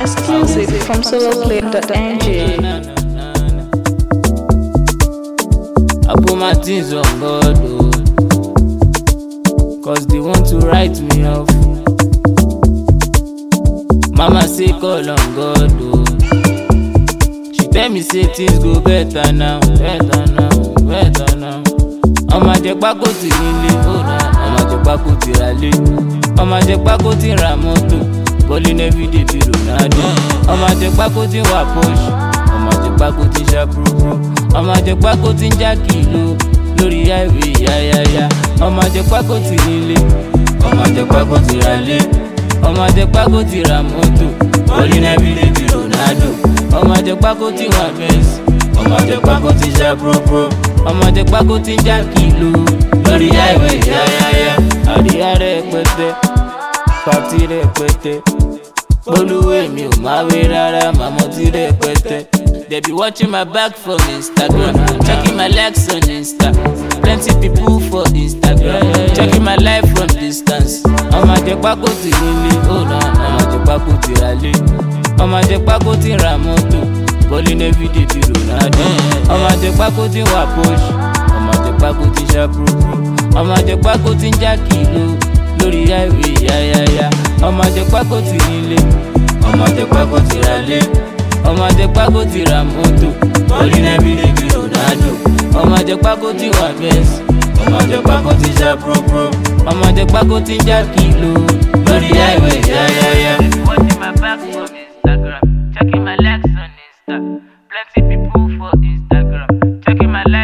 Exclusive from soloplay.ng. I put my things on God, oh. Cause they want to write me off. Mama say call on God, oh. She tell me say things go better now, better now, better now. Ọmọ àjẹpá kò tí nílé, ọmọ àjẹpá kò tí ra lé. Ọmọ àjẹpá kò tí ra mọ́tò, bọ́lí nẹ́bí dèbí Ronaldo. Ọmọ àjẹpá kò tí wà Porsche, ọmọ àjẹpá kò tí ṣá púrúpúrú. Ọmọ àjẹpá kò tí ń já kìló lórí highway yáyáyá. Ọmọ àjẹpá kò tí nílé, ọmọ àjẹpá kò tí ra lé. Ọmọ àjẹpá kò tí ra mọ́tò, bọ́lí nẹ́bí dèbí Ronaldo. Ọmọ àjẹpá kò tí wà Benz ọmọ àjẹpá kò ti ṣe púrúpúrú ọmọ àjẹpá kò ti já kìlú lórí highway yáyáyá àríyá rẹpẹtẹ pàtí rẹpẹtẹ polúwé mi ò máa wé rárá màmá tí rẹpẹtẹ. They be watching my back from Instagram, checking my likes on Insta. Plenty people for Instagram, checking my life from distance. Ọmọ àjẹpá kò ti nílé, ọmọ àjẹpá kò ti ra lé. Ọmọ àjẹpá kò ti ra mọ́tò bọ́lí nẹ́bí dèbí Ronaldo. ọmọ àjẹpá kò tí wà Porsche ọmọ àjẹpá kò tí ṣá púrúpúrú ọmọ àjẹpá kò tí ń já kìló lórí highway yáyáyá ọmọ àjẹpá kò tí nílé ọmọ àjẹpá kò tí ra lé ọmọ àjẹpá kò tí ra mọ́tò bọ́lí nẹ́bí dèbí Ronaldo. ọmọ àjẹpá kò tí wà Benz ọmọ àjẹpá kò tí ṣá púrúpúrú ọmọ àjẹpá kò tí ń já kìló lórí highway yáyáyá. Watching my back from Instagram, checking my likes on Insta. Plenty people for Instagram, checking my likes